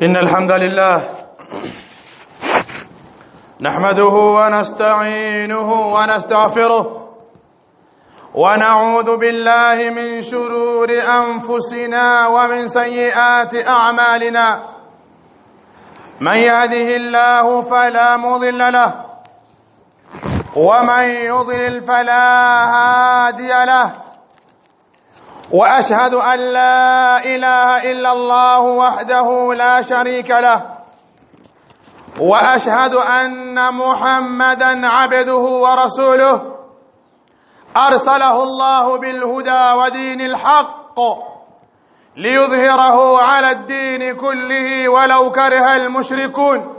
إن الحمد لله نحمده ونستعينه ونستغفره ونعوذ بالله من شرور أنفسنا ومن سيئات أعمالنا من يهده الله فلا مضل له ومن يضلل فلا هادي له واشهد ان لا اله الا الله وحده لا شريك له واشهد ان محمدا عبده ورسوله ارسله الله بالهدى ودين الحق ليظهره على الدين كله ولو كره المشركون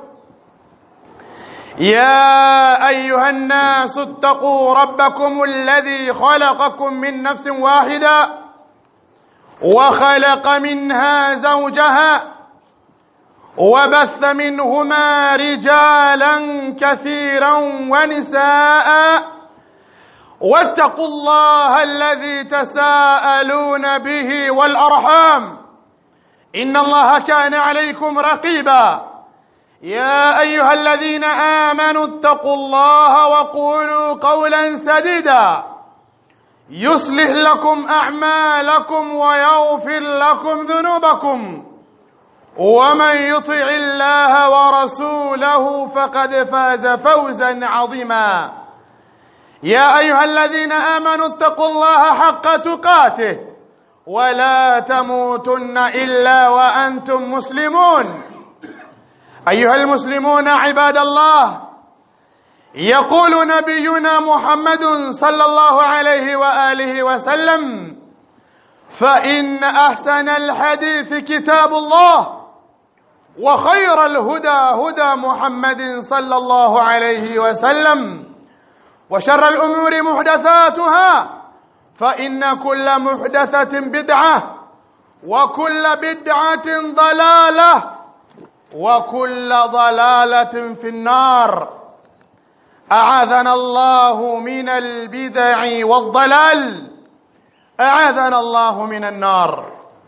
يا ايها الناس اتقوا ربكم الذي خلقكم من نفس واحده وخلق منها زوجها وبث منهما رجالا كثيرا ونساء واتقوا الله الذي تساءلون به والارحام ان الله كان عليكم رقيبا يا ايها الذين امنوا اتقوا الله وقولوا قولا سديدا يصلح لكم اعمالكم ويغفر لكم ذنوبكم ومن يطع الله ورسوله فقد فاز فوزا عظيما يا ايها الذين امنوا اتقوا الله حق تقاته ولا تموتن الا وانتم مسلمون ايها المسلمون عباد الله يقول نبينا محمد صلى الله عليه واله وسلم فان احسن الحديث كتاب الله وخير الهدى هدى محمد صلى الله عليه وسلم وشر الامور محدثاتها فان كل محدثه بدعه وكل بدعه ضلاله وكل ضلاله في النار اعاذنا الله من البدع والضلال اعاذنا الله من النار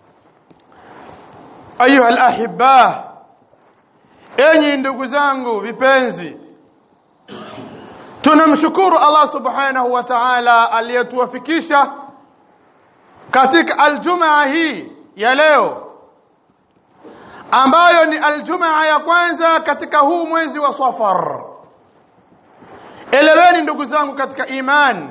ايها الاحبه enyi ndugu zangu vipenzi tunamshukuru Allah subhanahu wa ta'ala aliyetuwafikisha katika aljumaa hii ya leo ambayo ni aljumaa ya kwanza katika huu mwezi wa Safar eleweni ndugu zangu katika imani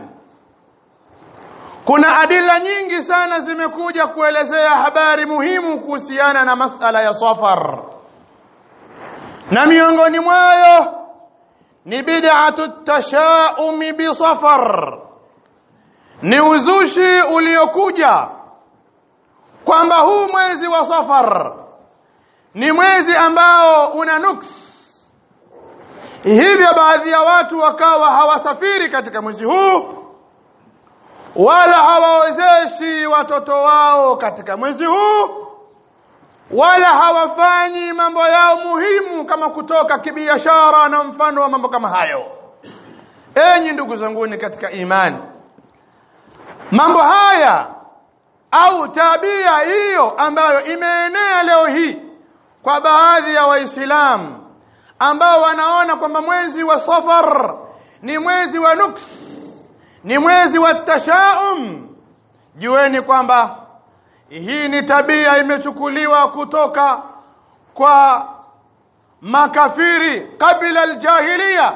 kuna adila nyingi sana zimekuja kuelezea habari muhimu kuhusiana na masala ya safar na miongoni mwayo ni bid'atu tashaumi bi safar ni uzushi uliokuja kwamba huu mwezi wa safar ni mwezi ambao una nuks hivyo baadhi ya watu wakawa hawasafiri katika mwezi huu wala hawawezeshi watoto wao katika mwezi huu wala hawafanyi mambo yao muhimu kama kutoka kibiashara na mfano wa mambo kama hayo enyi ndugu zanguni katika imani mambo haya au tabia hiyo ambayo imeenea leo hii kwa baadhi ya waislamu ambao wanaona kwamba mwezi wa safar ni mwezi wa nuks ni mwezi wa tashaum jueni kwamba hii ni tabia imechukuliwa kutoka kwa makafiri kabla aljahiliya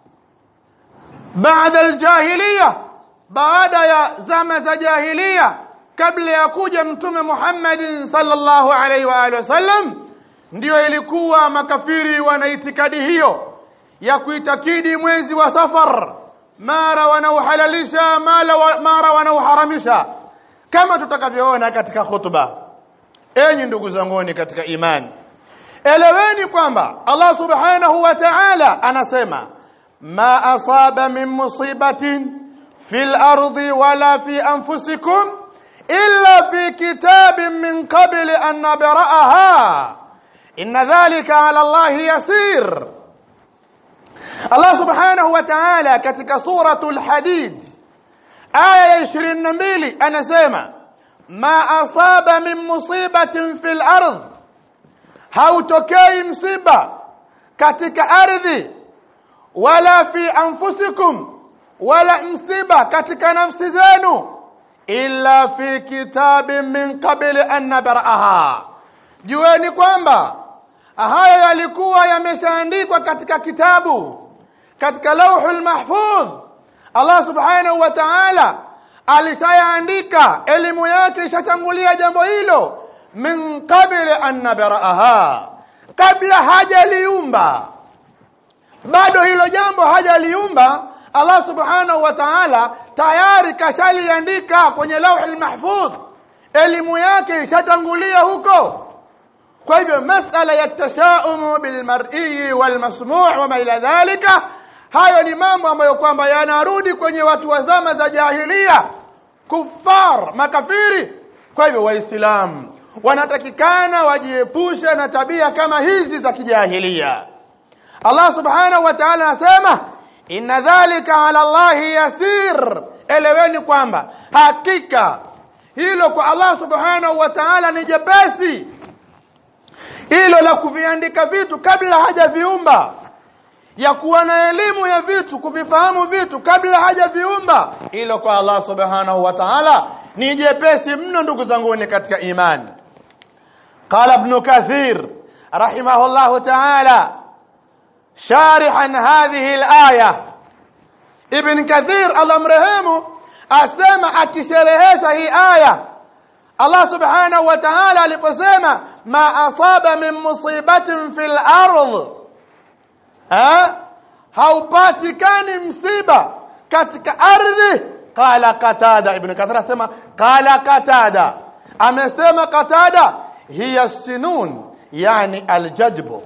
baada aljahiliya baada ya zama za jahiliya kabla ya kuja mtume Muhammadin sallallahu alaihi wa alihi wasallam ndiyo ilikuwa makafiri wana itikadi hiyo ya kuitakidi mwezi wa safar mara wanauhalalisha mara wanauharamisha kama tutakavyoona katika khutba enyi ndugu zanguni katika imani eleweni kwamba Allah subhanahu wa ta'ala anasema ma asaba min musibatin fil ardi wala fi anfusikum illa fi kitabin min qabli an nabra'aha inna dhalika ala Allah yasir Allah subhanahu wa ta'ala katika suratul hadid aya ya 22 anasema ma asaba min musibatin fil ardh hautokei msiba katika ardhi wala fi anfusikum wala msiba katika nafsi zenu illa fi kitabin min qabli an nabraha jueni kwamba haya yalikuwa yameshaandikwa katika kitabu katika lauhul mahfudh Allah subhanahu wa ta'ala alishayaandika elimu yake ishatangulia jambo hilo min qabli an nabraha kabla hajaliumba bado hilo jambo hajaliumba Allah subhanahu wa ta'ala tayari kashaliandika kwenye lauhul mahfudh elimu yake ishatangulia huko kwa hivyo masala ya tashaumu bil mar'i wal masmu' wa ma ila dhalika hayo ni mambo ambayo kwamba yanarudi kwenye watu wa zama za jahilia kufar makafiri kwa hivyo waislamu wanatakikana wajiepushe na tabia kama hizi za kijahilia Allah subhanahu wa ta'ala anasema inna dhalika ala Allah yasir eleweni kwamba hakika hilo kwa Allah subhanahu wa ta'ala ni jepesi hilo la kuviandika vitu kabla hajaviumba ya kuwa na elimu ya vitu kuvifahamu vitu kabla hajaviumba hilo kwa Allah subhanahu wa ta'ala ni jepesi mno ndugu zangu katika imani qala ibn kathir rahimahullah ta'ala sharihan hadhihi al-aya ibn kathir Allah mrehemu asema akisherehesha hii aya Allah subhanahu wa ta'ala aliposema ma asaba min musibatin fil ardh ha haupatikani msiba katika ardhi qala qatada ibn kathir asema qala qatada amesema qatada hiya sinun yani aljadbu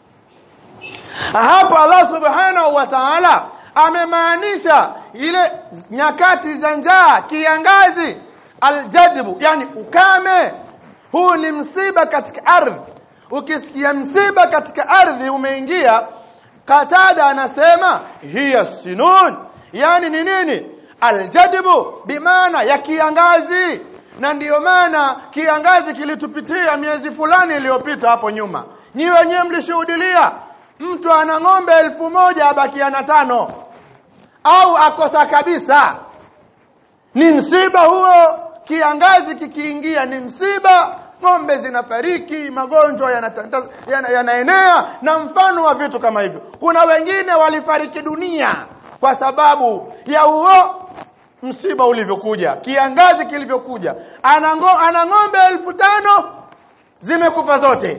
hapa Allah subhanahu wa ta'ala amemaanisha ile nyakati za njaa kiangazi aljadbu yani ukame huu ni msiba katika ardhi ukisikia msiba katika ardhi umeingia katada anasema hiya sinun yani ni nini aljadbu bimaana ya kiangazi na ndiyo maana kiangazi kilitupitia miezi fulani iliyopita hapo nyuma nyi wenyewe mlishuhudilia mtu ana ng'ombe elfu moja abakia na tano au akosa kabisa ni msiba huo kiangazi kikiingia ni msiba ng'ombe zinafariki magonjwa yanaenea yana, yana na mfano wa vitu kama hivyo kuna wengine walifariki dunia kwa sababu ya huo msiba ulivyokuja kiangazi kilivyokuja ana ana ng'ombe elfu tano zimekufa zote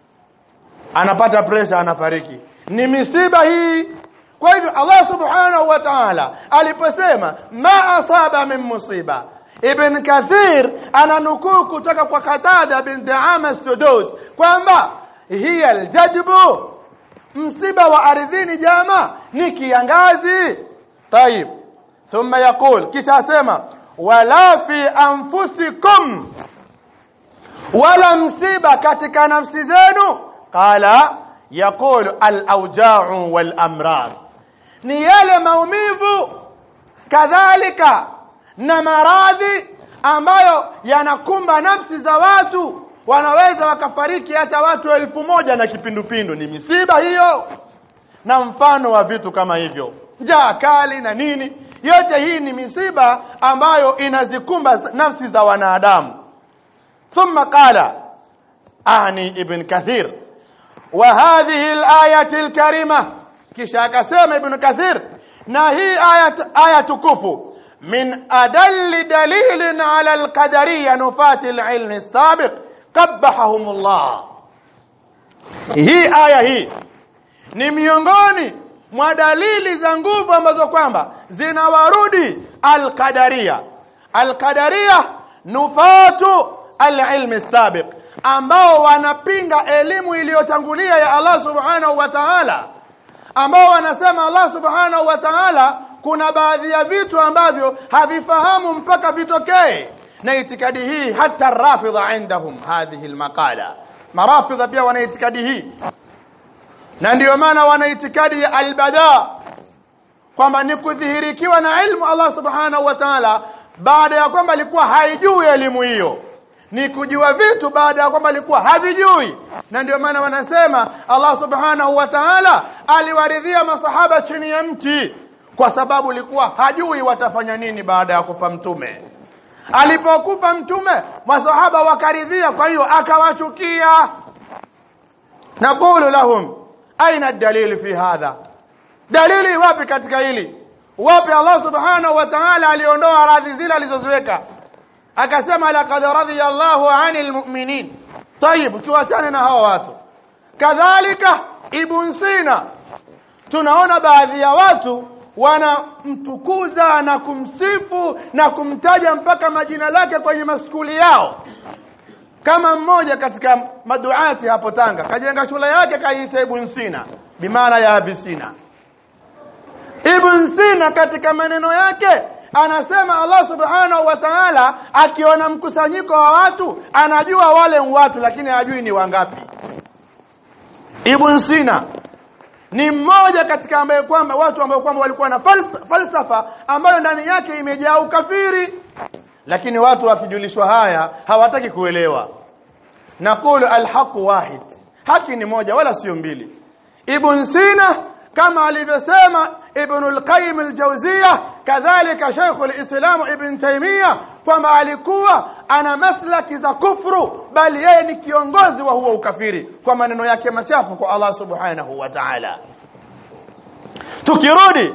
anapata presha anafariki ni misiba hii kwa hivyo Allah subhanahu wa ta'ala aliposema ma asaba min musiba Ibn Kathir ananukuu kutoka kwa Qatada bin Daama Sudus kwamba hiya aljadbu msiba wa ardhini jama ni kiangazi tayib thumma yaqul kisha asema wala fi anfusikum wala msiba katika nafsi zenu qala yaqulu al-awja'u wal amrad ni yale maumivu kadhalika na maradhi ambayo yanakumba nafsi za watu wanaweza wakafariki hata watu elfu moja na kipindupindu ni misiba hiyo na mfano wa vitu kama hivyo njaa kali na nini yote hii ni misiba ambayo inazikumba nafsi za wanadamu thumma qala ahni ibn kathir wa hadhihi al-ayati al-karima kisha akasema ibn kathir na hii aya aya tukufu من أدل دليل على القدرية نفاة العلم السابق قبحهم الله hii aya hii ni miongoni mwa dalili za nguvu ambazo kwamba zinawarudi alqadaria alqadaria nufatu alilmi sabiq ambao wanapinga elimu iliyotangulia ya Allah subhanahu wa ta'ala ambao wanasema Allah subhanahu wa ta'ala kuna baadhi ya vitu ambavyo havifahamu mpaka vitokee na itikadi hii hata rafidha indahum hadhihi almaqala marafidha pia wana itikadi hii na ndiyo maana wana itikadi ya albada kwamba ni kudhihirikiwa na ilmu Allah subhanahu wa ta'ala baada ya kwamba alikuwa haijui elimu hiyo ni kujua vitu baada ya kwamba alikuwa havijui na ndio maana wanasema Allah subhanahu wa ta'ala aliwaridhia masahaba chini ya mti kwa sababu alikuwa hajui watafanya nini baada ya kufa mtume alipokufa mtume masahaba wakaridhia kwa hiyo akawachukia naqulu lahum aina dalili fi hadha dalili wapi katika hili wapi Allah subhanahu wa ta'ala aliondoa radhi zile alizoziweka akasema laqad radiya Allahu 'anil mu'minin tayib tuachane na hawa watu kadhalika ibn Sina tunaona baadhi ya watu wanamtukuza na kumsifu na kumtaja mpaka majina lake kwenye maskuli yao kama mmoja katika maduati hapo Tanga kajenga shule yake kaiita Ibn Sina bimaana ya Abisina Ibn Sina katika maneno yake anasema Allah subhanahu wa ta'ala akiona mkusanyiko wa watu anajua wale watu lakini hajui ni wangapi Ibn Sina ni mmoja katika ambaye kwamba watu ambao kwamba walikuwa na falsa, falsafa ambayo ndani yake imejaa ukafiri lakini watu wakijulishwa haya hawataki kuelewa naqulu alhaqu wahid haki ni moja wala sio mbili ibn sina kama alivyosema ibn al-qayyim al-jawziyya kadhalika shaykh al-islam ibn taymiyyah kwamba alikuwa ana maslaki za kufru bali yeye ni kiongozi wa huo ukafiri kwa maneno yake machafu kwa Allah subhanahu wa ta'ala tukirudi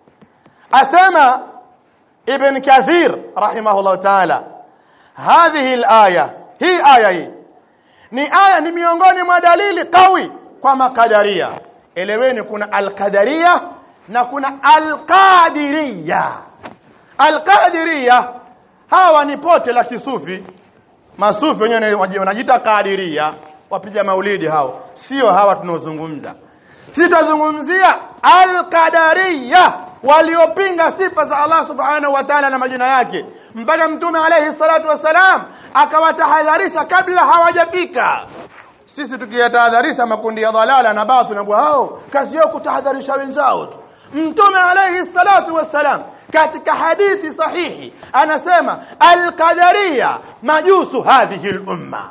asema ابن كثير رحمه الله تعالى هذه الآية هي آية hii ni aya ni miongoni mwa dalili kawi kwa makadaria eleweni kuna alqadaria na kuna alqadiria alqadiria hawa ni pote la kisufi masufi wenyewe wanajiita kadiria wapiga maulidi hao sio hawa tunaozungumza sitazungumzia alqadaria waliopinga sifa za Allah subhanahu wa ta'ala na majina yake mpaka mtume alayhi salatu wasalam akawatahadharisha kabla hawajafika sisi tukiyatahadharisha makundi ya dhalala na batil na hao kazi yao kutahadharisha wenzao tu mtume alayhi salatu wasalam katika hadithi sahihi anasema alqadaria majusu hadhihi lumma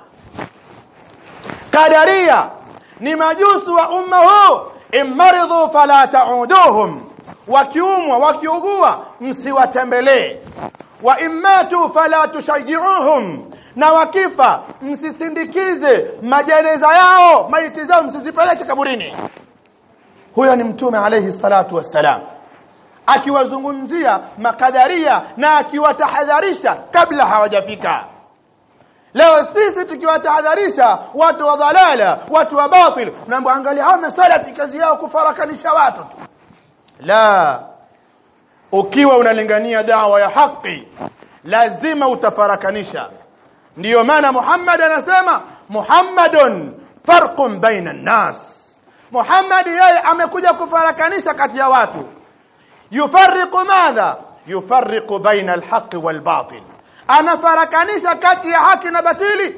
qadaria ni majusu wa umma huu immaridhu fala ta'uduhum wakiumwa wakiugua msiwatembelee wa immatu fala tushayyi'uhum na wakifa msisindikize majeneza yao maiti zao msizipeleke kaburini huyo ni mtume alayhi salatu wassalam akiwazungumzia makadaria na akiwatahadharisha kabla hawajafika leo sisi tukiwatahadharisha watu wa dhalala watu wa batil naomba angalia hao masalafi kazi yao kufarakanisha watu tu la ukiwa unalingania dawa ya haki lazima utafarakanisha ndiyo maana Muhammad anasema Muhammadun farqun baina nas Muhammad yeye amekuja kufarakanisha kati ya watu yufarriqu madha yufarriqu baina alhaqi walbatil anafarakanisha kati ya haki na batili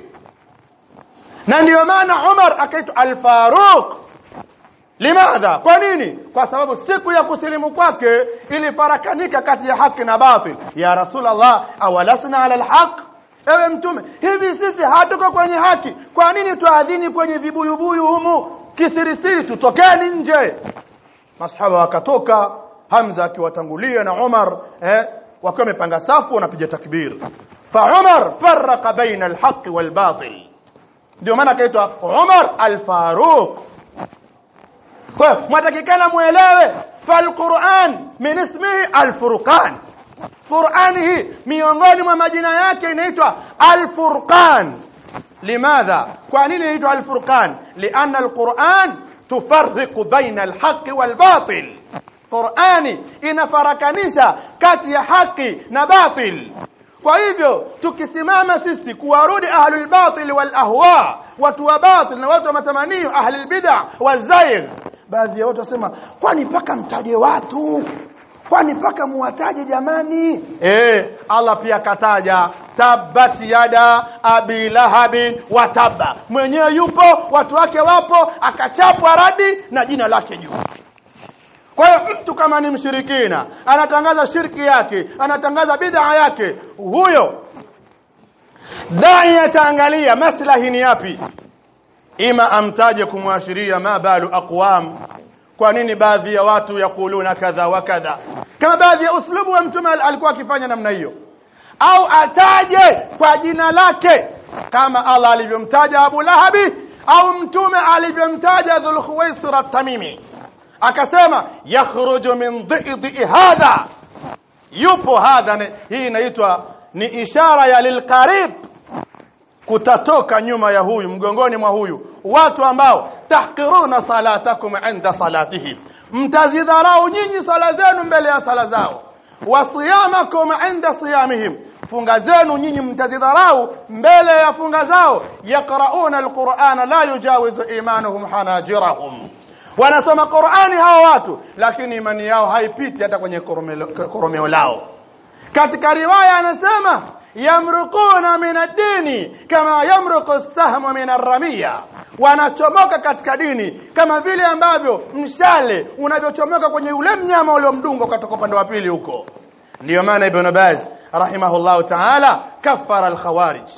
na ndiyo maana Umar akaitwa al-Faruq limadha kwa nini kwa sababu siku ya kusilimu kwake ilifarakanika kati ya haki na batil ya rasulullah awalasna ala alhaq ewe mtume hivi sisi hatuko kwenye haki kwa nini tuadhini kwenye vibuyubuyu humu kisirisiri tutokeni nje masahaba wakatoka Hamza akiwatangulia na Umar eh wakiwa wamepanga safu wanapiga takbir fa Umar farraqa baina alhaq walbatil ndio maana akaitwa Umar al-Faruq kwa hiyo mwatakikana muelewe falquran min ismihi alfurqan qurani hii miongoni mwa majina yake inaitwa alfurqan limadha kwa nini inaitwa alfurqan lianna alquran tufarriqu baina alhaqi walbatil qurani inafarakanisha kati ya haki na batil kwa hivyo tukisimama sisi kuwarudi ahlul batil wal ahwa watu wa batil na watu wa matamanio ahlul bid'a wazaigh baadhi ya watu wasema kwani mpaka mtaje watu kwani mpaka muwataje jamani eh Allah pia kataja tabbat yada abi lahabin wa tabba mwenyewe yupo watu wake wapo akachapwa radi na jina lake juu kwa hiyo mtu kama ni mshirikina anatangaza shirki yake anatangaza bid'a yake huyo dai ataangalia maslahi ni yapi ima amtaje kumwashiria ma balu aqwam kwa nini baadhi ya watu yakuluna kadha wa kadha kama baadhi ya uslubu wa mtume alikuwa akifanya namna hiyo au ataje kwa jina lake kama Allah alivyomtaja Abu Lahabi au mtume alivyomtaja Dhul Khuwaisir at-Tamimi akasema yakhruju min dhidi hadha yupo hadha hii inaitwa ni ishara ya lilqarib kutatoka nyuma ya huyu mgongoni mwa huyu watu ambao tahqiruna salatakum inda salatihim mtazidharau nyinyi sala zenu mbele ya sala zao wasiyamakum inda siyamihim funga zenu nyinyi mtazidharau mbele ya funga zao yaqrauna alqur'ana la yujawizu imanuhum hanajirahum wanasoma Qur'ani hawa watu lakini imani yao haipiti hata kwenye koromeo lao katika riwaya anasema yamruquna min ad-dini kama yamruqu as-sahmu min ar-ramiya wanachomoka katika dini kama vile ambavyo mshale unavyochomoka kwenye ule mnyama uliomdunga kutoka upande wa pili huko ndio maana ibn Baz rahimahullahu ta'ala kafara al-khawarij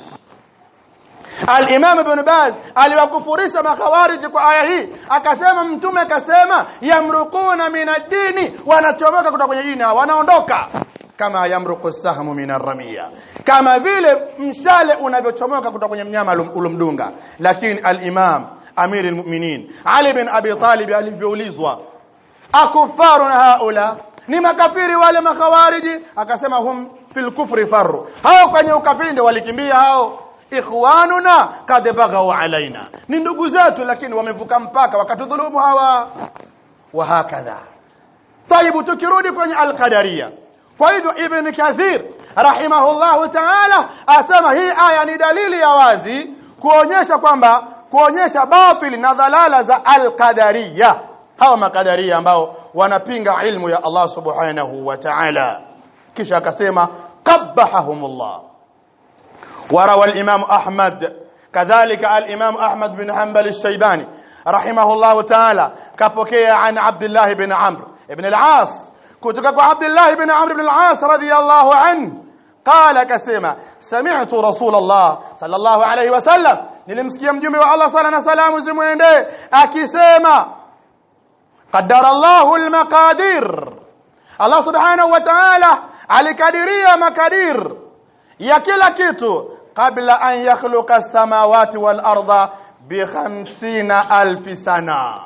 Al-Imam Ibn Baz aliwakufurisha makhawarij kwa aya hii akasema mtume akasema yamruquna min ad-dini wanachomoka kutoka kwenye dini wanaondoka kama yamruqu sahmu min ar-ramiya kama vile mshale unavyochomoka kutoka kwenye mnyama ulomdunga lakini al-Imam Amir al-Mu'minin Ali bin Abi Talib alivyoulizwa akufaruna haula ni makafiri wale makhawariji akasema hum fil kufri farru hao kwenye ukafiri ndio walikimbia hao ikhwanuna kad baghaw alaina ni ndugu zetu lakini wamevuka mpaka wakatudhulumu hawa wa hakadha طيب tukirudi kwenye al-qadariyya kwa hivyo ibn kathir rahimahullahu ta'ala asema hii aya ni dalili ya wazi kuonyesha kwamba kuonyesha batili na dhalala za al-qadariyya hawa makadaria ambao wanapinga ilmu ya Allah subhanahu wa ta'ala kisha akasema qabbahumullah وروى الإمام أحمد كذلك الإمام أحمد بن حنبل الشيباني رحمه الله تعالى كبكي عن عبد الله بن عمرو بن العاص كتك عبد الله بن عمرو بن العاص رضي الله عنه قال كسيما سمعت رسول الله صلى الله عليه وسلم nilimsikia mjumbe wa Allah sala na salamu zimwendee akisema qaddara Allahu almaqadir Allah subhanahu wa ta'ala alikadiria makadir ya kila kitu kabla an yakhluqa as-samawati wal arda bi 50000 sana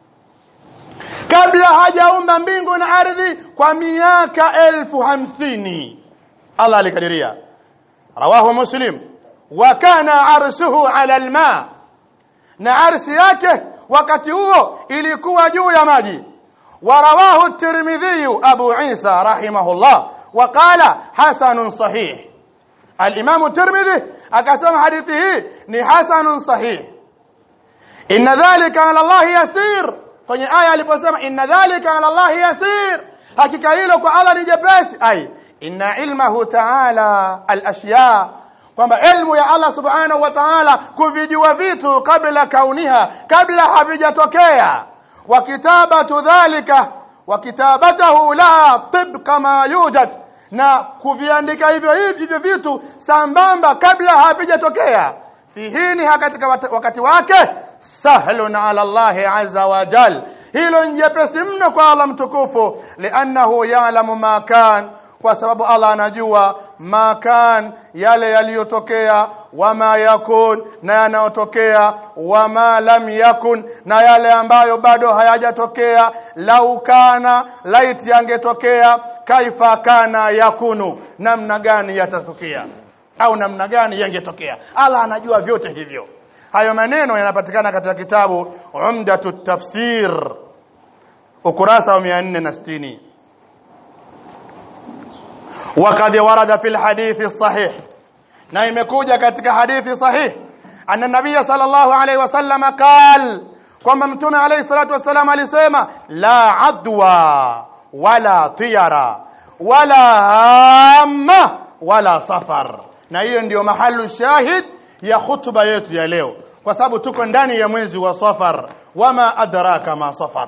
kabla hajaumba mbingu na ardhi kwa miaka elfu hamsini Allah alikadiria rawahu muslim wa kana arshuhu ala alma na arshi yake wakati huo ilikuwa juu ya maji ورواه الترمذي أبو عيسى رحمه الله وقال حسن صحيح الإمام الترمذي أكسم حديثه ni حسن صحيح إن ذلك على الله يسير kwenye aya aliposema inna dhalika ala Allah yasir hakika hilo kwa Allah ni jepesi ai inna ilmahu ta'ala al-ashya kwamba ilmu ya Allah subhanahu wa ta'ala kuvijua vitu kabla kauniha kabla havijatokea wa kitabatu dhalika wa kitabatahu la tibqa ma yujad na kuviandika hivyo hivyo vitu sambamba kabla havijatokea fihini katika wakati wake sahlun ala Allah azza wa jal hilo njepesi mno kwa Allah mtukufu liannahu ya'lamu ma kan kwa sababu Allah anajua ma kan yale yaliyotokea wama yakun na yanayotokea wama lam yakun na yale ambayo bado hayajatokea lau kana laiti yangetokea kaifa kana yakunu namna gani yatatokea au namna gani yangetokea Allah anajua vyote hivyo hayo maneno yanapatikana katika kitabu Umdatut Tafsir ukurasa wa 460 وقد ورد في الحديث الصحيح na imekuja katika hadithi sahih anna nabiy sallallahu alayhi wasallam qal kwamba mtume alayhi salatu wasallam alisema la adwa wala tiyara wala hamma wala safar na hiyo ndiyo mahalu shahid ya khutba yetu ya leo kwa sababu tuko ndani ya mwezi wa safar wama adraka ma safar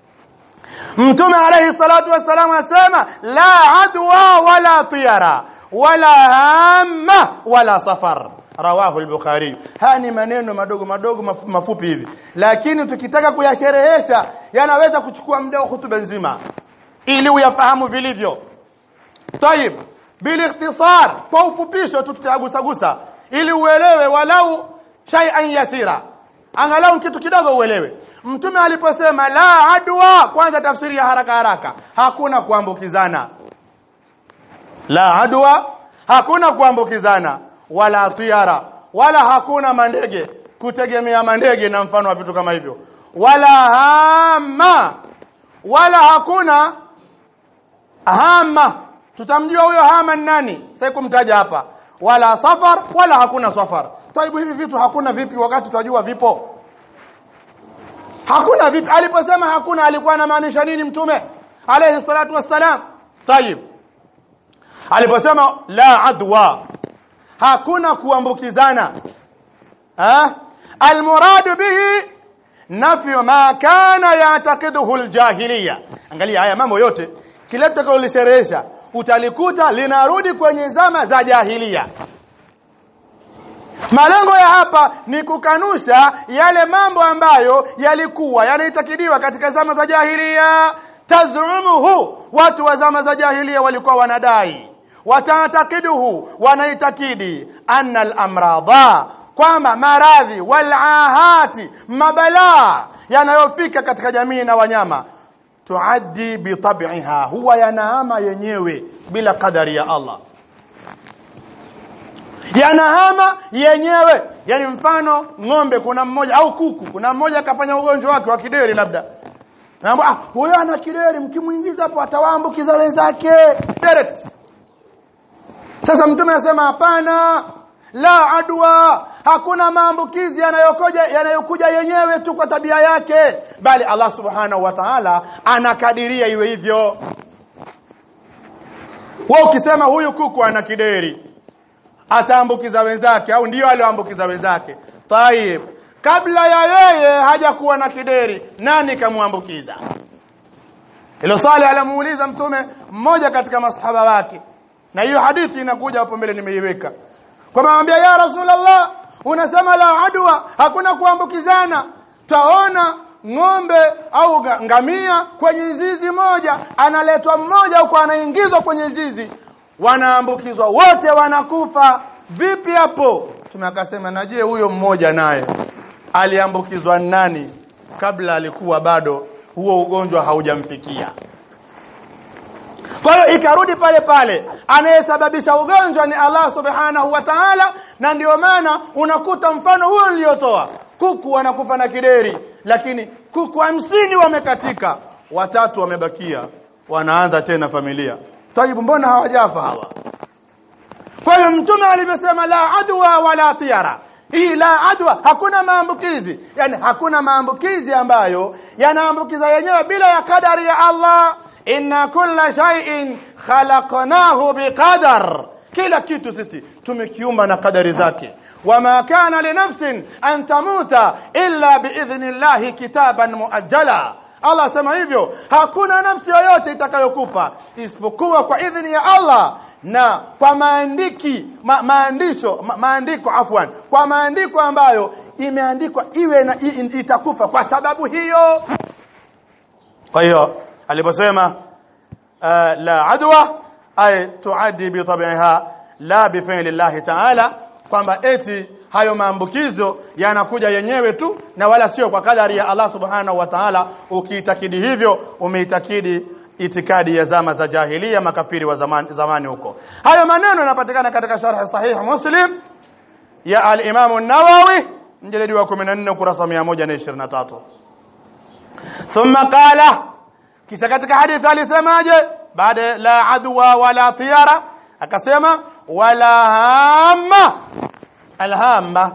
mtume alayhi salatu wasallam asema la adwa wala tiyara wala hamma wala safar rawahu al-bukhari haya ni maneno madogo madogo mafu- mafupi hivi lakini tukitaka kuyasherehesha yanaweza kuchukua muda wa hutuba nzima ili uyafahamu vilivyo طيب بالاختصار kwa ufupisho tu tutagusagusa ili uelewe walau shay'an yasira angalau kitu kidogo uelewe mtume aliposema la adwa kwanza tafsiri ya haraka haraka hakuna kuambukizana la adwa hakuna kuambukizana wala tiara wala hakuna mandege kutegemea mandege na mfano wa vitu kama hivyo wala hama wala hakuna hama tutamjua huyo hama ni nani sasa kumtaja hapa wala safar wala hakuna safar taibu hivi vitu hakuna vipi wakati tunajua vipo hakuna vipi aliposema hakuna alikuwa anamaanisha nini mtume alayhi salatu wassalam tayib aliposema la adwa hakuna kuambukizana ha almurad bihi nafyu ma kana yataqiduhu aljahiliya angalia haya mambo yote kile tutakayolisherehesha utalikuta linarudi kwenye zama za jahilia malengo ya hapa ni kukanusha yale mambo ambayo yalikuwa yanaitakidiwa katika zama za jahilia tazumuhu watu wa zama za jahilia walikuwa wanadai watatakiduhu wanaitakidi anna al-amradha kwamba maradhi walahati mabalaa yanayofika katika jamii na wanyama tuaddi bitab'iha huwa yanaama yenyewe bila kadari ya Allah yanahama yenyewe yani mfano ng'ombe kuna mmoja au kuku kuna mmoja akafanya ugonjwa wake wa kideri labda naambia ah huyo ana kideri mkimuingiza hapo atawaambukiza wenzake direct sasa mtume anasema hapana la adwa hakuna maambukizi yanayokuja yanayokuja yenyewe tu kwa tabia yake bali Allah subhanahu wa ta'ala anakadiria iwe hivyo wewe ukisema huyu kuku ana kideri ataambukiza wenzake au ndio alioambukiza wenzake tayib kabla ya yeye hajakuwa na kideri nani kamwambukiza hilo swali alimuuliza mtume mmoja katika masahaba wake na hiyo hadithi inakuja hapo mbele nimeiweka kwa maambia ya rasulullah unasema la adwa hakuna kuambukizana taona ng'ombe au ga- ngamia kwenye zizi moja analetwa mmoja huko anaingizwa kwenye zizi wanaambukizwa wote wanakufa vipi hapo tume akasema na je huyo mmoja naye aliambukizwa nani kabla alikuwa bado huo ugonjwa haujamfikia kwa hiyo ikarudi pale pale anayesababisha ugonjwa ni Allah subhanahu wa ta'ala na ndio maana unakuta mfano huo niliotoa kuku wanakufa na kideri lakini kuku hamsini wamekatika watatu wamebakia wanaanza tena familia taibu mbona hawajafa hawa kwa hiyo mtume alivyosema la adwa wala tiara hii la adwa hakuna maambukizi yani hakuna maambukizi ambayo yanaambukiza yenyewe bila ya kadari ya Allah inna kulla shay'in khalaqnahu biqadar kila kitu sisi tumekiumba na kadari zake wama kana linafsin an tamuta illa biidhnillahi kitaban muajjala Allah sema hivyo hakuna nafsi yoyote itakayokufa isipokuwa kwa idhini ya Allah na kwa maandiki ma, maandisho ma, maandiko afwan kwa maandiko ambayo imeandikwa iwe na i, itakufa kwa sababu hiyo kwa hiyo aliposema uh, la adwa ay tuaddi bi tabi'iha la bi fi'li Allah ta'ala kwamba eti hayo maambukizo yanakuja yenyewe tu na wala sio kwa kadari ya Allah subhanahu wa ta'ala ukiitakidi hivyo umeitakidi itikadi ya zama za jahilia makafiri wa zamani, zamani huko hayo maneno yanapatikana katika sharh sahih muslim ya al-imam an-nawawi mjalidi wa 14 ukurasa 123 thumma qala kisha katika hadithi alisemaje baada la adwa wala tiyara akasema wala hamma alhamma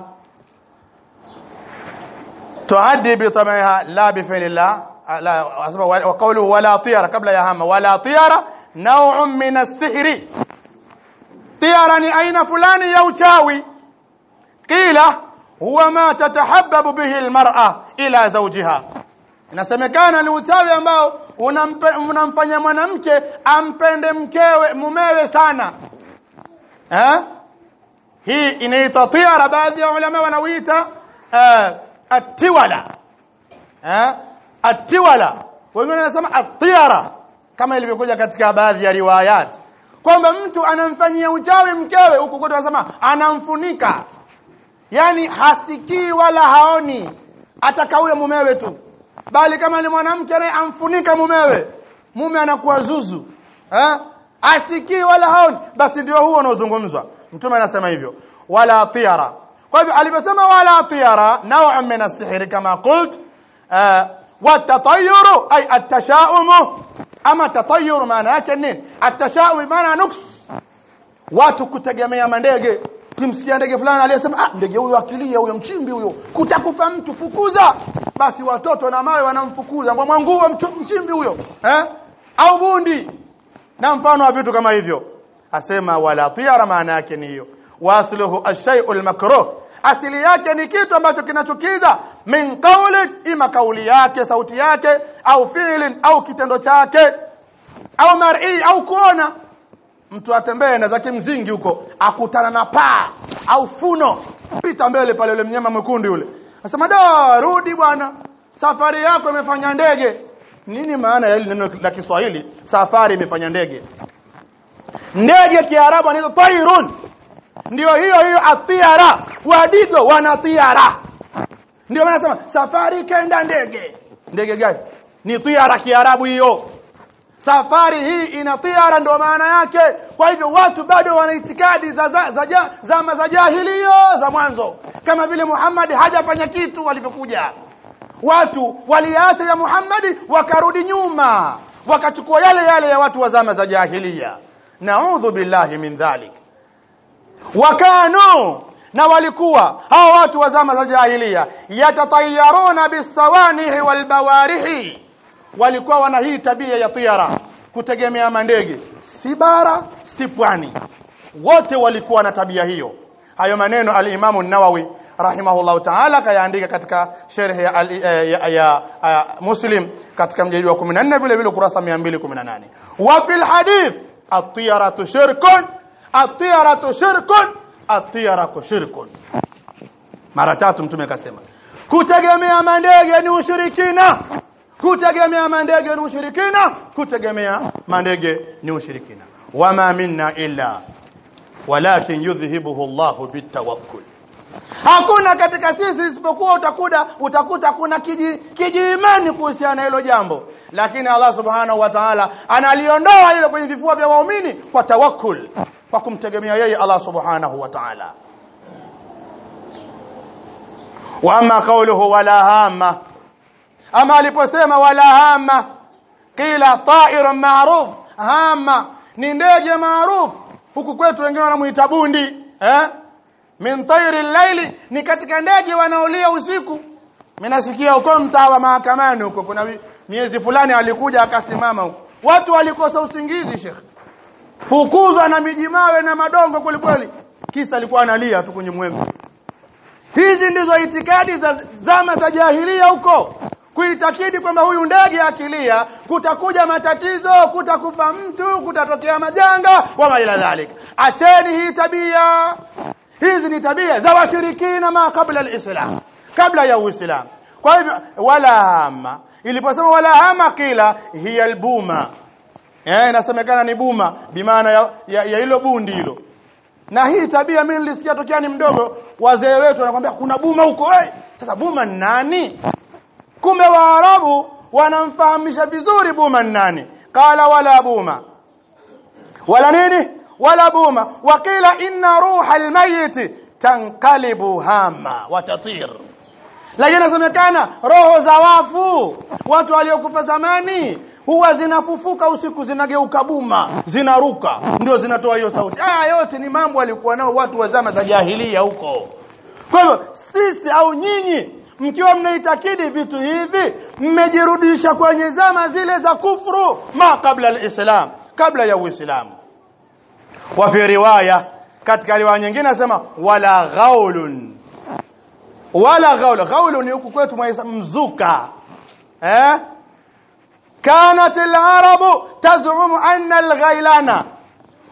tuaddi bi tabiha la bi fi'lillah لا أسمع وقوله ولا طيرة قبل يا هامة ولا طيرة نوع من السحر طيرة ni aina fulani ya uchawi qila huwa ma tatahabbabu bihi almar'a ila zawjiha inasemekana ni uchawi ambao unamfanya mwanamke ampende mkewe mumewe sana eh hii inaitwa tiara baadhi ya ulama wanauita uh, atiwala eh atiwala wengine wanasema atiara kama ilivyokuja katika baadhi ya riwayat kwamba mtu anamfanyia uchawi mkewe huku kwetu wanasema anamfunika yani hasikii wala haoni atakauye mumewe tu bali kama ni mwanamke naye amfunika mumewe mume anakuwa zuzu eh asikii wala haoni basi ndio huo unaozungumzwa mtume anasema hivyo wala tiara kwa hivyo aliposema wala tiara nawa min as-sihr kama qult watatayuru ay at-tasha'um ama tatayur maana yake nini at-tasha'um maana nuks watu kutegemea mandege kimsikia ndege fulani aliyesema ah ndege huyo akilia huyo mchimbi huyo kutakufa mtu fukuza basi watoto na mawe wanamfukuza kwa mwanguo mchimbi huyo eh au bundi na mfano wa vitu kama hivyo asema wala tiara maana yake ni hiyo wasluhu ash-shay'u al-makruh asili yake ni kitu ambacho kinachukiza min qawli ima kauli yake sauti yake au fi'lin au kitendo chake au mar'i au kuona mtu atembee na zake mzingi huko akutana na paa au funo pita mbele pale yule mnyama mwekundu yule anasema da rudi bwana safari yako imefanya ndege nini maana ya neno la Kiswahili safari imefanya ndege ndege kiarabu anaitwa tairun ndio hiyo hiyo atiara wadigo wanatiara ndio maana nasema safari kenda ndege ndege gani ni tiara kiarabu hiyo safari hii ina tiara ndio maana yake kwa hivyo watu bado wana itikadi za za, za, za, za, za jahiliyo za mwanzo kama vile Muhammad hajafanya kitu walivyokuja watu waliacha ya Muhammad wakarudi nyuma wakachukua yale yale ya watu wa zama za jahiliya naudhu billahi min dhalik wakanu na walikuwa hao watu wa zama za jahiliya yatatayaruna bisawanihi walbawarihi walikuwa wana hii tabia ya tiara kutegemea mandege si bara si pwani wote walikuwa na tabia hiyo hayo maneno al-Imam an-Nawawi rahimahullahu ta'ala kayaandika katika sharh ya, ya, ya, ya, ya Muslim katika mjadala wa 14 vile vile kurasa 218 wa fil hadith at-tiyaratu shirkun at-tiyaratu shirkun at-tiyaratu shirkun mara tatu mtume akasema kutegemea mandege ni ushirikina kutegemea mandege ni ushirikina kutegemea mandege ni ushirikina wama minna illa walakin yudhhibuhu Allahu bitawakkul hakuna katika sisi isipokuwa utakuda utakuta kuna kiji, kiji imani kuhusiana na hilo jambo lakini Allah subhanahu wa ta'ala analiondoa hilo kwenye vifua vya waumini kwa tawakkul kwa kumtegemea yeye Allah subhanahu wa ta'ala wa amma qawluhu wala hamma ama aliposema wala hama kila ta'irun ma'ruf hama ni ndege maarufu huku kwetu wengine wanamuita bundi eh min tayri llaili ni katika ndege wanaolia usiku mimi nasikia huko mtaa wa mahakamani huko kuna miezi fulani alikuja akasimama huko watu walikosa usingizi shekh fukuzwa na mijimawe na madongo kweli kweli kisa alikuwa analia tu kwenye mwembe hizi ndizo itikadi za zama za jahilia huko kuitakidi kwamba huyu ndege akilia kutakuja matatizo kutakufa mtu kutatokea majanga wama ila dhalik acheni hii tabia hizi ni tabia za washirikina ma kabla alislam kabla ya uislamu kwa hivyo wala hama iliposema wala hama kila hiya albuma eh inasemekana ni buma bimaana ya, ya, ya hilo bundi hilo na hii tabia mimi nilisikia tokea ni mdogo wazee wetu wanakuambia kuna buma huko eh sasa buma ni nani kumbe waarabu wanamfahamisha vizuri buma ni nani qala wala buma wala nini wala buma waqila inna ruha almayit tanqalibu hama watatir lakini inasemekana roho za wafu watu waliokufa zamani huwa zinafufuka usiku zinageuka buma zinaruka ndio zinatoa hiyo sauti haya yote ni mambo walikuwa nao watu wa zama za jahilia huko kwa hivyo sisi au nyinyi mkiwa mnaitakidi vitu hivi mmejirudisha kwenye zama zile za kufuru ma kabla alislam kabla ya uislamu wa fi riwaya katika riwaya nyingine nasema wala ghaulun wala ghaul ghaul ni huku kwetu mzuka eh كانت العرب تزعم أن الغيلان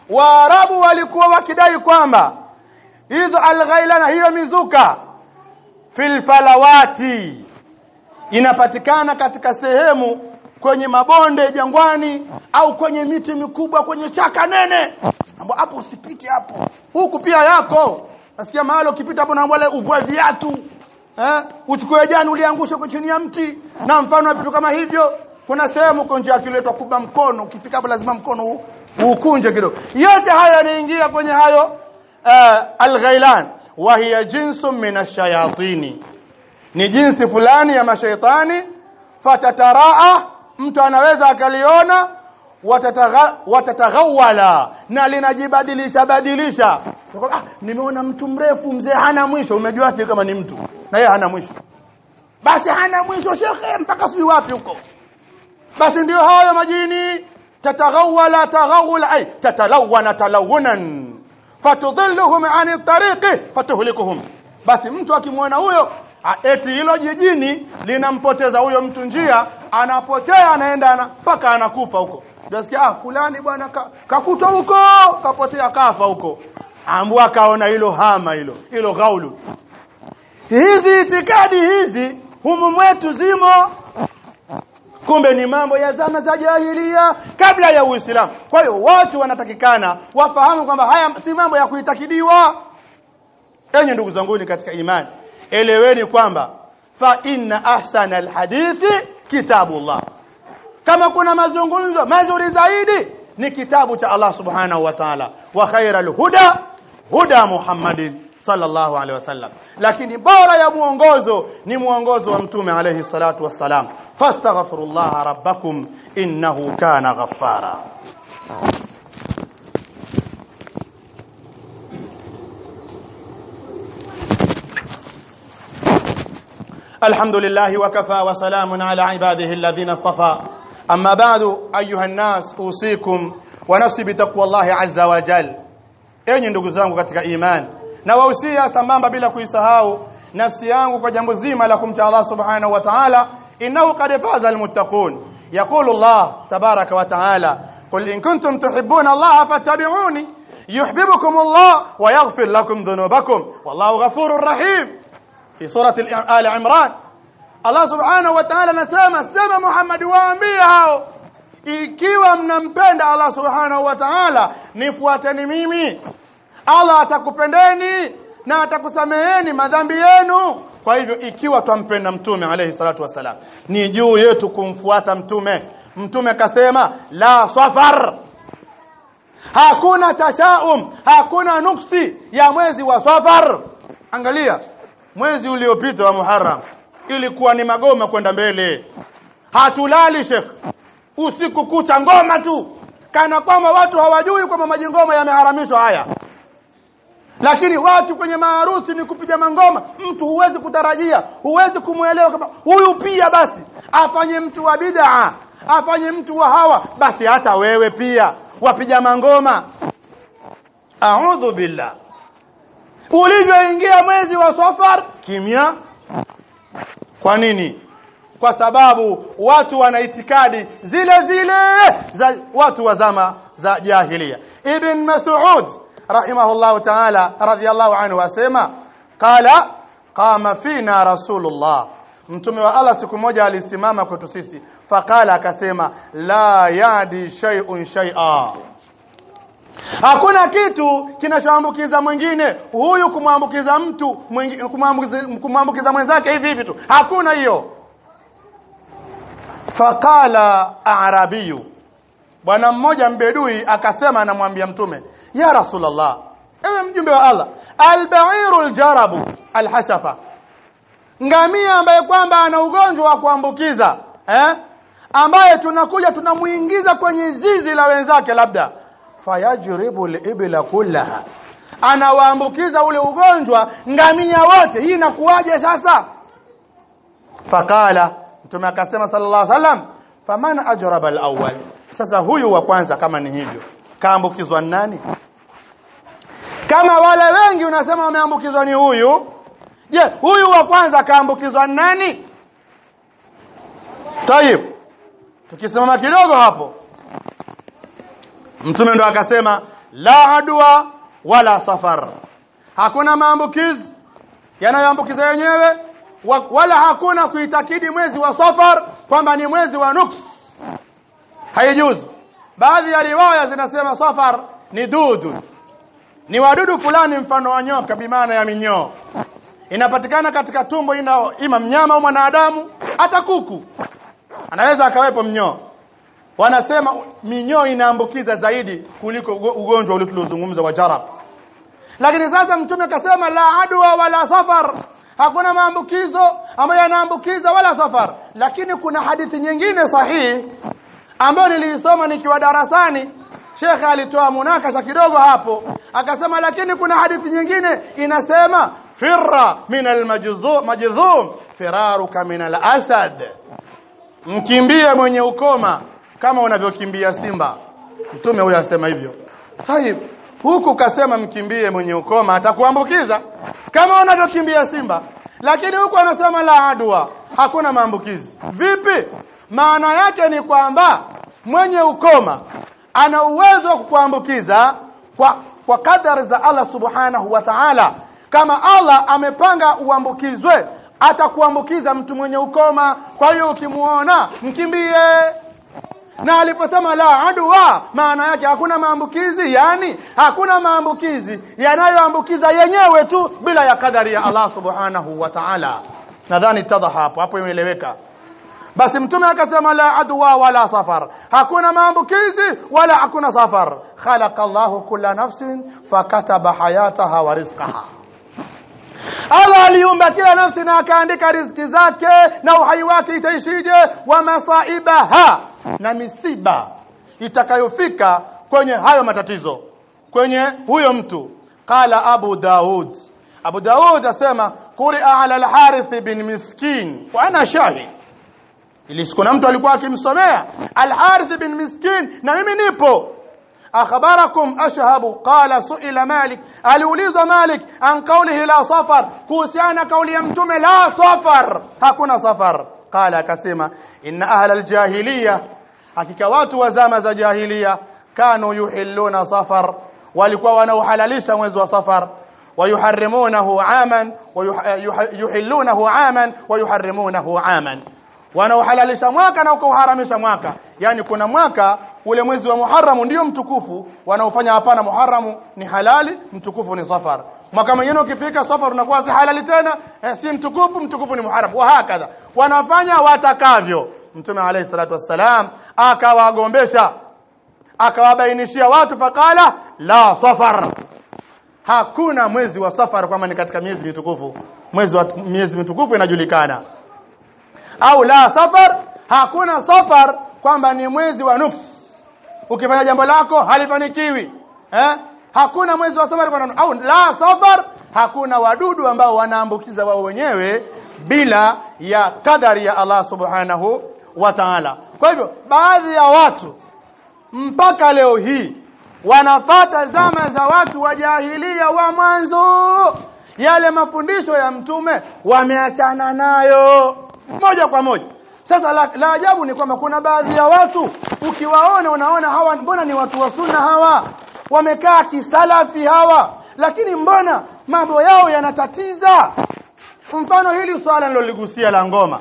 waarabu walikuwa wakidai kwamba hizo alghailana hiyo mizuka fil falawati inapatikana katika sehemu kwenye mabonde jangwani au kwenye miti mikubwa kwenye chaka nene ambapo hapo usipite hapo huku pia yako nasikia mahali ukipita hapo na wale uvue viatu eh uchukue jani uliangusha kwa chini ya mti na mfano wa vitu kama hivyo kuna sehemu uko nje akiletwa kuba mkono ukifika hapo lazima mkono ukunje kidogo yote hayo yanaingia kwenye hayo uh, alghailan wa hiya jinsun min ash-shayatini ni jinsi fulani ya mashaitani fatataraa mtu anaweza akaliona watataghawala na linajibadilisha badilisha ah, nimeona mtu mrefu mzee hana mwisho umejua kama ni mtu na yeye hana mwisho basi hana mwisho shekhe mpaka sijui wapi huko basi ndio hayo majini tataghawala taghawula ay tatalawana talawunan fatudhilluhum ani tariqi fatuhlikuhum basi mtu akimwona huyo eti hilo jijini linampoteza huyo mtu njia anapotea anaenda mpaka anakufa huko nasikia ah fulani bwana kakutwa ka huko kapotea kafa huko ambu akaona hilo hama hilo hilo gaulu hizi itikadi hizi humu mwetu zimo kumbe ni mambo ya zama za jahilia kabla ya Uislamu kwa hiyo watu wanatakikana wafahamu kwamba haya si mambo ya kuitakidiwa enyi ndugu zangu katika imani eleweni kwamba fa inna ahsana alhadithi kitabullah kama kuna mazungumzo mazuri zaidi ni kitabu cha Allah subhanahu wa ta'ala wa khairal huda huda Muhammadin sallallahu alaihi wasallam lakini bora ya muongozo ni muongozo wa mtume alayhi salatu wassalam fastaghfirullah rabbakum innahu kana ghaffara الحمد لله وكفى وسلام على عباده الذين اصطفى أما بعد أيها الناس أوصيكم ونفسي بتقوى الله عز وجل enyi ndugu zangu katika imani na wahusia sambamba bila kuisahau nafsi yangu kwa jambo zima la kumcha Allah subhanahu wa ta'ala innahu qad faza almuttaqun yaqulu Allah tabaraka wa ta'ala qul in kuntum tuhibbuna Allah fattabi'uni yuhibbukum Allah wa yaghfir lakum dhunubakum wallahu ghafurur rahim في سورة آل عمران Allah subhanahu wa ta'ala anasema sema Muhammad waambie hao ikiwa mnampenda Allah subhanahu wa ta'ala nifuateni mimi Allah atakupendeni na atakusameheni madhambi yenu kwa hivyo ikiwa twampenda mtume alayhi salatu wasalam ni juu yetu kumfuata mtume mtume kasema la safar hakuna tashaum hakuna nuksi ya mwezi wa safar angalia mwezi uliopita wa Muharram ilikuwa ni magoma kwenda mbele hatulali Sheikh usiku kucha ngoma tu kana kwamba watu hawajui kwamba majingoma yameharamishwa haya lakini watu kwenye maharusi ni kupiga mangoma mtu huwezi kutarajia huwezi kumuelewa kama huyu pia basi afanye mtu wa bid'a afanye mtu wa hawa basi hata wewe pia wapiga mangoma a'udhu billah ulivyoingia mwezi wa safar kimya kwa nini kwa sababu watu wana itikadi zile zile za watu wa zama za jahilia ibn mas'ud rahimahullah ta'ala radiyallahu anhu asema qala qama fina rasulullah mtume wa Allah siku moja alisimama kwetu sisi faqala akasema la yadi shay'un shay'a Hakuna kitu kinachoambukiza mwingine, huyu kumwambukiza mtu kumwambukiza kumwambukiza mwenzake hivi hivi tu. Hakuna hiyo. Fakala arabiyu. Bwana mmoja mbedui akasema anamwambia mtume, "Ya Rasulullah, ewe mjumbe wa Allah, al-ba'iru al-jarabu al-hashafa." Ngamia ambaye kwamba ana ugonjwa wa kuambukiza, eh? Ambaye tunakuja tunamuingiza kwenye zizi la wenzake labda fayajribu al-ibla kullaha anawaambukiza ule ugonjwa ngamia wote hii inakuwaje sasa fakala mtume akasema sallallahu alaihi wasallam faman ajraba al-awwal sasa huyu wa kwanza kama ni hivyo kaambukizwa nani kama wale wengi unasema wameambukizwa ni huyu je huyu wa kwanza kaambukizwa nani tayib tukisimama kidogo hapo mtume ndo akasema la adwa wala safar hakuna maambukizi yanayoambukiza yenyewe wa- wala hakuna kuitakidi mwezi wa safar kwamba ni mwezi wa nuks haijuzu baadhi ya riwaya zinasema safar ni dudu ni wadudu fulani mfano wa nyoka bimaana ya minyoo inapatikana katika tumbo ina ima mnyama au mwanadamu hata kuku anaweza akawepo mnyoo wanasema minyoo inaambukiza zaidi kuliko ugo- ugonjwa ule tuliozungumza wa jarab lakini sasa mtume akasema la adwa wala safar hakuna maambukizo ambayo yanaambukiza wala safar lakini kuna hadithi nyingine sahihi ambayo niliisoma nikiwa darasani shekhe alitoa munakasha kidogo hapo akasema lakini kuna hadithi nyingine inasema firra min almajdhum firaruka min alasad mkimbie mwenye ukoma kama unavyokimbia simba mtume huyo asema hivyo tayib huku kasema mkimbie mwenye ukoma atakuambukiza kama unavyokimbia simba lakini huku anasema la adwa hakuna maambukizi vipi maana yake ni kwamba mwenye ukoma ana uwezo wa kukuambukiza kwa kwa kadari za Allah subhanahu wa ta'ala kama Allah amepanga uambukizwe atakuambukiza mtu mwenye ukoma kwa hiyo ukimuona mkimbie na aliposema la adwa maana yake hakuna maambukizi yani hakuna maambukizi yanayoambukiza yenyewe tu bila ya kadari ya Allah subhanahu wa ta'ala nadhani tadha hapo hapo imeeleweka basi mtume akasema la adwa wala safar hakuna maambukizi wala hakuna safar khalaqa Allahu kulla nafsin fakataba hayataha wa rizqaha Allah aliumba kila nafsi na akaandika riziki zake na uhai wake itaishije wa masaibaha na misiba itakayofika kwenye hayo matatizo kwenye huyo mtu qala abu daud abu daud asema quri'a ala al-harith bin miskin wa ana shahid ili siku na mtu alikuwa akimsomea al-harith bin miskin na mimi nipo akhbarakum ashhabu qala suila malik aliulizwa malik an qawlihi la safar kuhusiana kauli ya mtume la safar hakuna safar qala akasema inna ahla aljahiliya hakika watu wa zama za jahiliya kanu yuhilluna safar walikuwa wanauhalalisha mwezi wa safar ويحرمونه عاما ويحلونه عاما ويحرمونه عاما wanaohalalisha mwaka na ukauharamisha mwaka yani kuna mwaka ule mwezi wa Muharram ndio mtukufu wanaofanya hapana Muharram ni halali mtukufu ni safar mwaka mwingine ukifika safar unakuwa si halali tena eh, si mtukufu mtukufu ni Muharram wa hakadha wanafanya watakavyo mtume alayhi salatu wassalam akawagombesha akawabainishia watu fakala la safar hakuna mwezi wa safar kwamba ni katika miezi mitukufu mwezi wa miezi mitukufu inajulikana au la safar hakuna safar kwamba ni mwezi wa nuks ukifanya jambo lako halifanikiwi eh hakuna mwezi wa safar kwamba au la safar hakuna wadudu ambao wanaambukiza wao wenyewe bila ya kadari ya Allah subhanahu wa ta'ala kwa hivyo baadhi ya watu mpaka leo hii wanafata zama za watu wa jahilia wa mwanzo yale mafundisho ya mtume wameachana nayo moja kwa moja sasa la, la ajabu ni kwamba kuna baadhi ya watu ukiwaona unaona hawa mbona ni watu wa sunna hawa wamekaa kisalafi hawa lakini mbona mambo yao yanatatiza mfano hili swala niloligusia la ngoma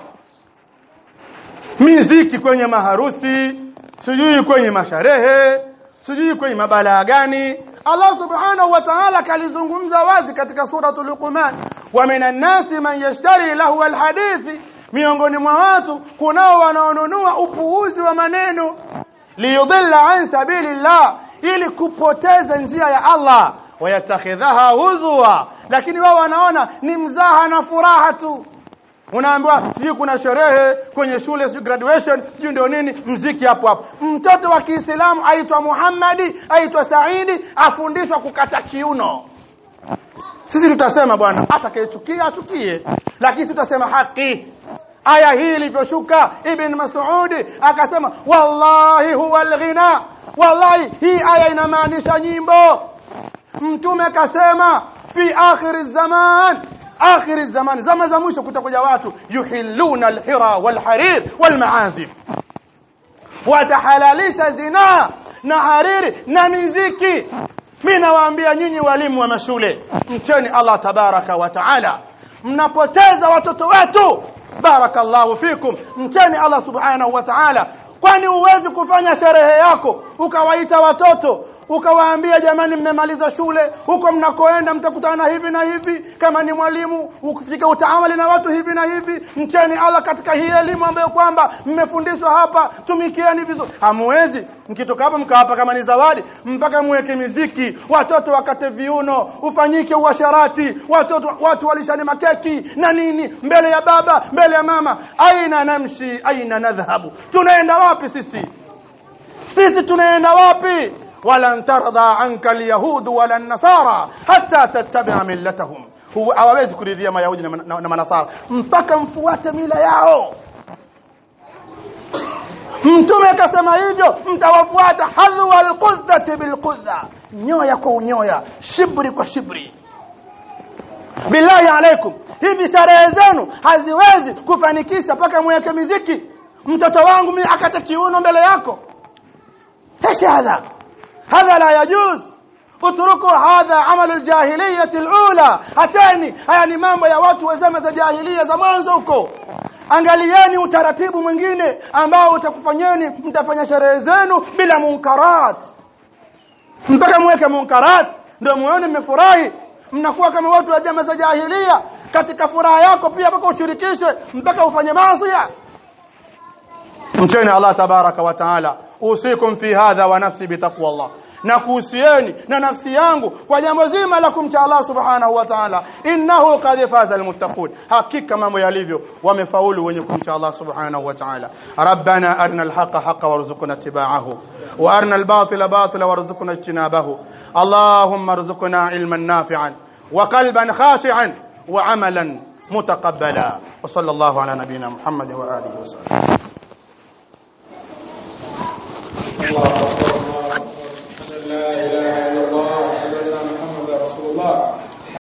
miziki kwenye maharusi sijui kwenye masharehe sijui kwenye mabalaa gani Allah subhanahu wa ta'ala kalizungumza wazi katika suratul Luqman wa minan nasi man yashtari lahu alhadithi miongoni mwa watu kunao wanaonunua upuuzi wa maneno liyudilla an sabilillah ili kupoteza njia ya Allah wayatakhidhaha huzwa lakini wao wanaona ni mzaha na furaha tu unaambiwa sijui kuna sherehe kwenye shule sijui graduation sijui ndio nini mziki hapo hapo mtoto wa Kiislamu aitwa Muhammadi aitwa Saidi afundishwa kukata kiuno sisi tutasema bwana atakayechukia achukie lakini tutasema haki aya hii ilivyoshuka ibn Mas'ud akasema wallahi huwa alghina wallahi hii aya inamaanisha nyimbo mtume akasema fi akhir zaman akhir zaman zama za mwisho kutakuja watu yuhilluna alhira walharir walmaazif watahalalisha zina na hariri na miziki mimi nawaambia nyinyi walimu wa mashule mcheni Allah tabaraka wa taala mnapoteza watoto wetu barakallahu fikum mcheni Allah subhanahu wa ta'ala kwani huwezi kufanya sherehe yako ukawaita watoto ukawaambia jamani mmemaliza shule huko mnakoenda mtakutana hivi na hivi kama ni mwalimu ukifika utaamali na watu hivi na hivi mcheni Allah katika hii elimu ambayo kwamba mmefundishwa hapa tumikieni vizuri hamwezi mkitoka hapa mkawapa kama ni zawadi mpaka muweke miziki watoto wakate viuno ufanyike uasharati watoto watu walishane makeki na nini mbele ya baba mbele ya mama aina namshi aina nadhhabu tunaenda wapi sisi sisi tunaenda wapi ولن ترضى عنك اليهود ولا النصارى حتى تتبع ملتهم هو hawawezi kuridhia mayahudi na, na, na manasara mpaka mfuate mila yao mtume akasema hivyo mtawafuata hadhwa alqudzati bilqudza nyoya kwa unyoya shibri kwa shibri billahi alaikum hivi sherehe zenu haziwezi kufanikisha mpaka mweke miziki mtoto wangu mimi akate kiuno mbele yako ايش هذا هذا لا يجوز اتركوا هذا عمل الجاهلية الأولى hatani haya ni mambo ya watu wa zama za jahiliya za mwanzo huko angalieni utaratibu mwingine ambao utakufanyeni mtafanya sherehe zenu bila munkarat mpaka mweke munkarat ndio muone mmefurahi mnakuwa kama watu wa zama za jahiliya katika furaha yako pia mpaka ushirikishe mpaka ufanye maasi mcheni Allah tabaraka wa taala usikum fi hadha wa nafsi bitaqwa Allah na kuhusieni na nafsi yangu kwa jambo zima la kumcha Allah subhanahu wa ta'ala innahu qad faza almuttaqun hakika mambo yalivyo wamefaulu wenye kumcha Allah subhanahu wa ta'ala rabbana arina alhaqa haqa warzuqna ittiba'ahu wa arina albatila batila warzuqna ijtinabahu اللهم ارزقنا علما نافعا وقلبا خاشعا وعملا متقبلا وصلى الله على نبينا محمد واله وصحبه الله أكبر